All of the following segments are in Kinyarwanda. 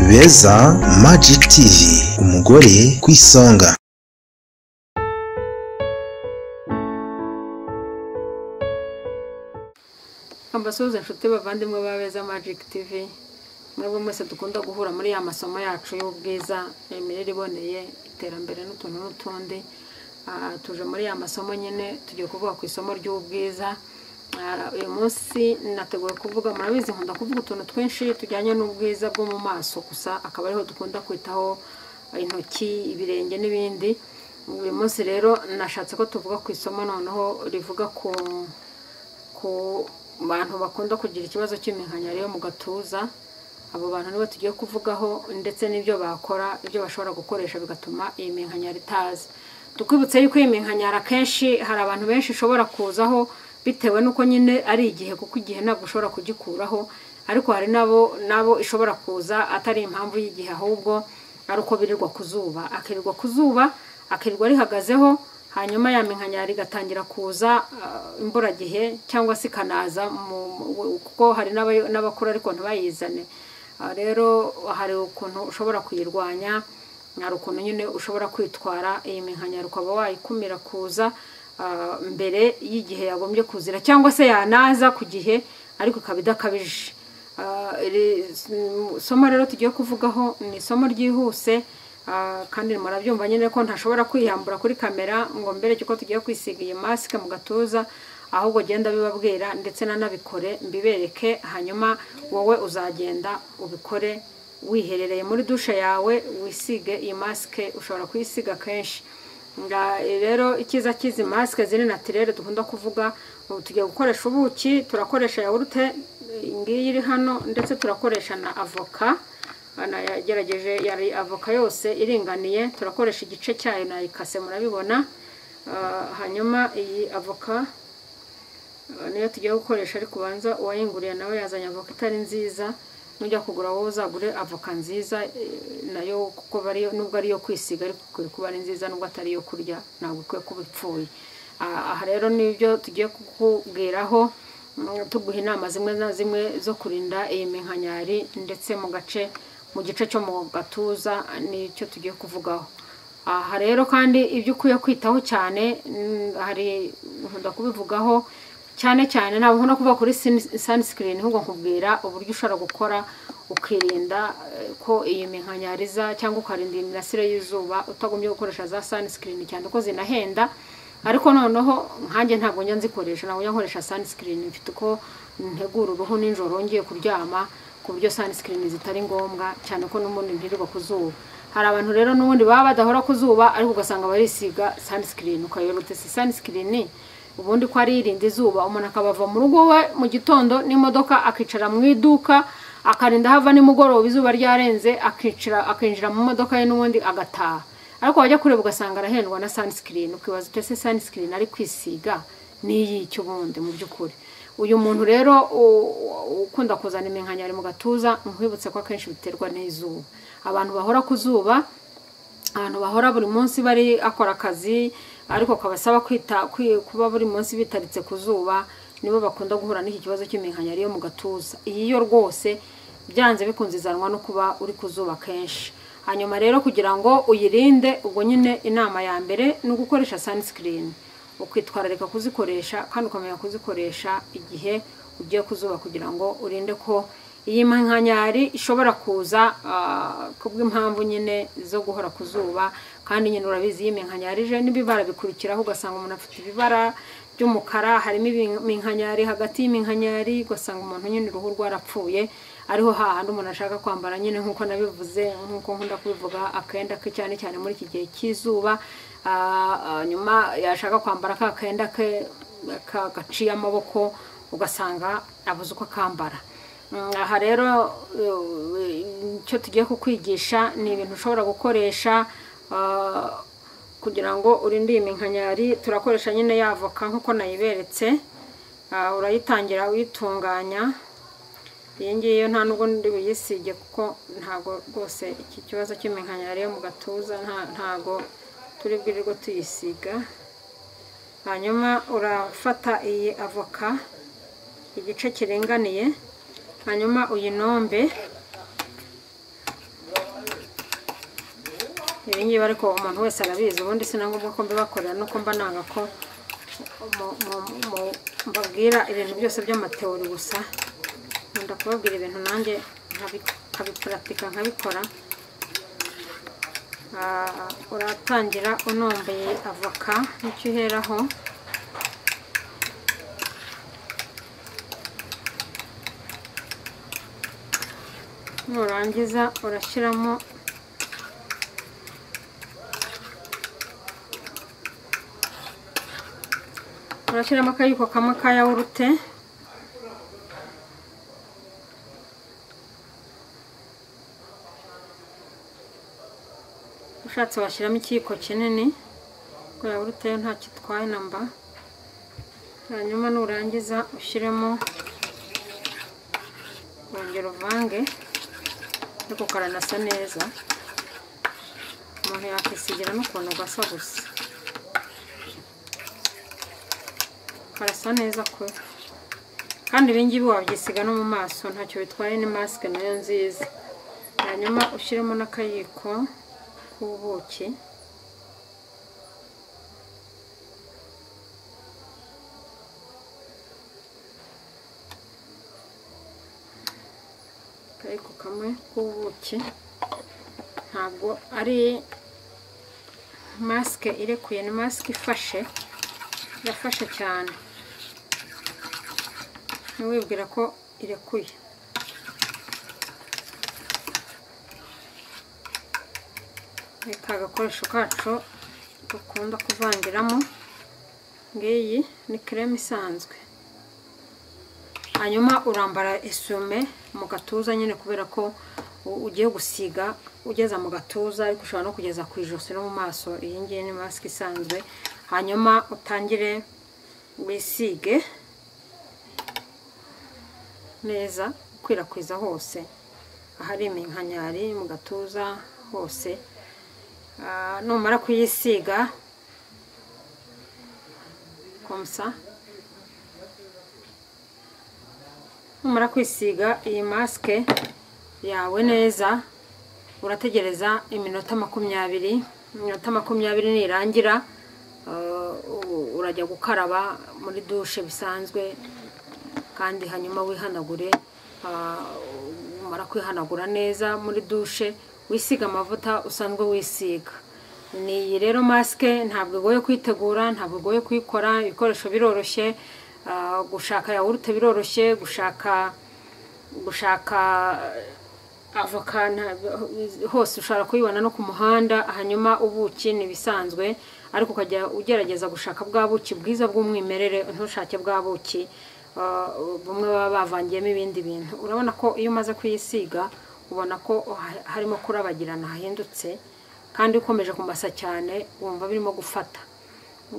beza Magic TV umugore ku isonga mbasuhuza inshuti bavandimwe ba beza Magic TV mwebwe mwese dukunda guhura muri ya masomo yacu y'ubwiza imirire iboneye iterambere n'utuntu n'utundi Ah, tuje muri ya masomo nyine tugiye kuvuga ku isomo ry'ubwiza Ah, uyu munsi nateguye kuvuga murabizi nkunda kuvuga utuntu twinshi tujyanye n'ubwiza bwo mu maso gusa akaba ariho dukunda kwitaho intoki ibirenge n'ibindi uyu munsi rero nashatse ko tuvuga ku isomo noneho rivuga ku ku bantu bakunda kugira ikibazo cy'iminkanyari yo mu gatuza abo bantu nibo tugiye kuvugaho ndetse n'ibyo bakora ibyo bashobora gukoresha bigatuma iyi minkanyari itaza tukwibutse yuko iyi minkanyari akenshi hari abantu benshi ishobora kuzaho bitewe n'uko nyine ari igihe kuko igihe ntabwo ushobora kugikuraho ariko hari n'abo n'abo ishobora kuza atari impamvu y'igihe ahubwo ari uko birirwa ku zuba akirirwa ku zuba akirirwa rihagazeho hanyuma ya minkanyari igatangira kuza ah, imburagihe cyangwa se ikanaza mu- mu- kuko hari n'aba- n'abakura ariko ntibayizane Ah, rero hari ukuntu ushobora kuyirwanya hari ukuntu nyine ushobora kwitwara iyi minkanyari ukaba wayikumira kuza ah, mbere y'igihe yagombye kuzira cyangwa se yanaza ku gihe ariko ikaba idakabije Ah, iri s- somo rero tugiye kuvugaho ni isomo ryihuse ah, kandi murabyumva nyine ko ntashobora kwihambura kuri kamera ngo mbere yuko tugiye kwisiga iyi masike mu gatuza ahubwo genda bibabwira ndetse nanabikore mbibereke hanyuma wowe uzagenda ubikore wiherereye muri dushe yawe wisige iyi masike ushobora kuyisiga kenshi Nga- rero icyiza cy'izi masike ziri natirere dukunda kuvuga ubu tugiye gukoresha ubuki turakoresha yawurute ngiyi iri hano ndetse turakoresha na avoka Ana yagerageje yari avoka yose iringaniye turakoresha igice cyayo nayikase murabibona Ah, hanyuma iyi avoka ah, niyo tugiye gukoresha ariko ubanza uwayinguriye nawe yazanye avoka itari nziza nujya kugura wowe uzagure avoka nziza eh, nayo kuko bari nubwo ari iyo kwisiga ariko ikwiye kuba ari nziza nubwo atari iyo kurya ntabwo ikwiye kuba ipfuye Ah, aha rero nibyo tugiye kukubwiraho mm, tuguha inama zimwe na zimwe zo kurinda iyi minkanyari ndetse mu gace mu gice cyo mu gatuza nicyo tugiye kuvugaho aha rero kandi ibyo ukwiye kwitaho cyane mm, hari nkunda kubivugaho cyane cyane ntabwo nkunda kuvuga kuri sun- sunscreen ahubwo nkubwira uburyo ushobora gukora ukirinda eh, ko iyi minkanyari iza cyangwa ukarinda iyi mirasire y'izuba utagombye gukoresha za sunscreen cyane ko zinahenda ariko noneho nkanjye ntabwo njya nzikoresha ntabwo njya nkoresha sunscreen mfite uko ntegura uruhu nijoro ngiye kuryama ku buryo sunscreen zitari ngombwa cyane ko n'ubundi ntirirwa ku zuba hari abantu rero n'ubundi baba badahora ku zuba ariko ugasanga barisiga sunscreen ukayoba uti si sunscreen ubundi ko ari irinda izuba umuntu akaba ava mu rugo we mu gitondo n'imodoka akicara mu iduka akarinda hava nimugoroba izuba ryarenze akicara akinjira mu modoka ye n'ubundi agataha ariko wajya kureba ugasanga arahendwa na sunscreen ukibaza uti ese sunscreen ari kwisiga n'iy'icyo ubundi mu by'ukuri uyu muntu rero u- u- ukunda kuzana iminkanyari mu gatuza nkwibutse ko akenshi biterwa n'izuba abantu bahora ku zuba ahantu bahora buri munsi bari akora akazi ariko kabasaba kwita kwi- kuba buri munsi bitaritse ku zuba nibo bakunda guhura n'iki kibazo cy'iminkanyari yo mu gatuza iyi yo rwose byanze bikunze izanwa no kuba uri ku zuba kenshi hanyuma rero kugira ngo uyirinde ubwo nyine inama ya mbere ni ugukoresha sunscreen ukwitwararika kuzikoresha kandi ukamenya kuzikoresha igihe ugiye ku zuba kugira ngo urinde ko iyi nkanyari ishobora kuza ah, kubw'impamvu nyine zo guhora ku zuba kandi nyine urabizi iyo iminkanyari ije n'ibibara bikurikiraho ugasanga umuntu afite ibibara by'umukara harimo iminkanyari hagati y'iminkanyari ugasanga umuntu nyine uruhu rwarapfuye ariho hahandi umuntu ashaka kwambara nyine nk'uko nabivuze nk'uko nkunda kubivuga akenda ke cyane cyane muri iki gihe cy'izuba Ah, ah, nyuma yashaka kwambara ka kenda ke ka- gaciye amaboko ugasanga abuze uko akambara Mm, aha rero eh, icyo tugiye kukwigisha ni ibintu ushobora gukoresha ah, kugira ngo urinde iyi minkanyari turakoresha nyine yavoka nk'uko nayiberetse Ah, urayitangira uyitunganya iyi ngiyi yo nta nubwo ndi buyisige kuko ntabwo rwose iki kibazo cy'iminkanyari yo mu gatuza nta- ntabwo turi bwirirwe tuyisiga hanyuma urafata iyi avoka igice kiringaniye hanyuma uyinombe ibi ngibi ariko umuntu wese arabizi ubundi si na ngombwa ko mbibakorera nuko mba nanga ko mu- mu- mu- mbabwira ibintu byose by'amateori gusa nkunda kubabwira ibintu nanjye nkabi- nkabipuratika nkabikora Ah, uratangira unombeye avoka nicyo uheraho nurangiza urashyiramo urashyiramo akayiko kamwe ka yawurute ushatse washyiramo ikiyiko kinini kuko yawurute yo ntacyo itwaye na mba hanyuma nurangiza ushyiremo wongera uvange ariko karanasa neza umuntu yakwisigira n'ukuntu gasa gusa karasa neza kwe kandi ibingibi wabyisiga no mu maso ntacyo bitwaye ni masike nayo nziza hanyuma ushyiremo n'akayiko k'ubuki akayiko kamwe k'ubuki ntabwo ari masike irekuye ni masike ifashe irafasha cyane ntiwibwira ko irekuye ni ka gakoresho kacu dukunda kuvangiramo ngiyi ni kereme isanzwe hanyuma urambara esume mu gatuza nyine kubera ko u- ugiye gusiga ugeza mu gatuza ariko ushobora no kugeza ku ijosi no mu maso iyi ngiyi ni masike isanzwe hanyuma utangire wisige neza ukwirakwiza hose ahari iminkanyari mu gatuza hose Ah, numara kuyisiga komsa numara kwisiga iyi masike yawe neza urategereza iminota makumyabiri iminota makumyabiri nirangira eh, u- urajya gukaraba muri dushe bisanzwe kandi hanyuma wihanagure ah, umara kwihanagura neza muri dushe wisiga amavuta usanzwe wisiga ni iyi rero masike ntabwo igoye kuyitegura ntabwo igoye kuyikora ibikoresho biroroshye ah, gushaka yawurute biroroshye gushaka gushaka avoka nta- hose ushobora kuyibona no ku muhanda hanyuma ubuki ni ibisanzwe ariko ukajya ugerageza gushaka bwa buki bwiza bw'umwimerere ntushake bwa buki ah, bumwe baba bavangiyemo ibindi bintu urabona ko iyo umaze kuyisiga ubona ko ha- harimo kurabagirana hahindutse kandi ukomeje kumasa cyane wumva birimo gufata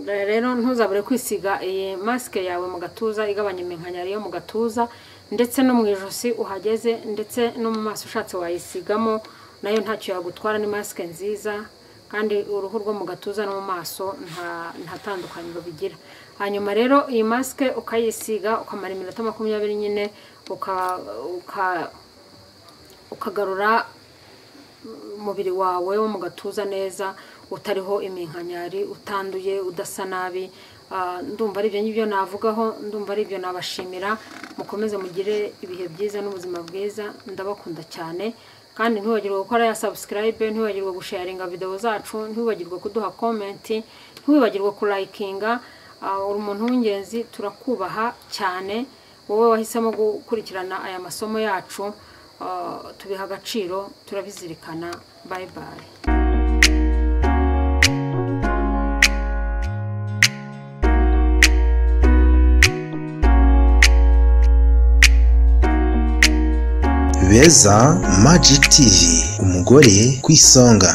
rero ntuzabure kwisiga iyi masike yawe mu gatuza igabanya iminkanyari yo mu gatuza ndetse no mu ijosi uhageze ndetse no mu maso ushatse wayisigamo nayo ntacyo yagutwara ni masike nziza kandi uruhu rwo mu gatuza no mu maso nta nta tandukaniro bigira hanyuma rero iyi masike ukayisiga ukamara iminota makumyabiri nyine uka- uka- ukagarura umubiri wawe wo mu gatuza neza utariho iminkanyari utanduye udasa nabi Ah, ndumva ari ibyo ngibyo navugaho ndumva ari ibyo nabashimira mukomeze mugire ibihe byiza n'ubuzima bwiza ndabakunda cyane kandi ntiwibagirwe gukora ya subscribe ntiwibagirwe gusharinga video zacu ntiwibagirwe kuduha comment ntiwibagirwe kulayikinga Ah, uri umuntu w'ingenzi turakubaha cyane wowe wahisemo gukurikirana aya masomo yacu Ah, tubiha agaciro turabizirikana bye bye beza magic tv umugore ku isonga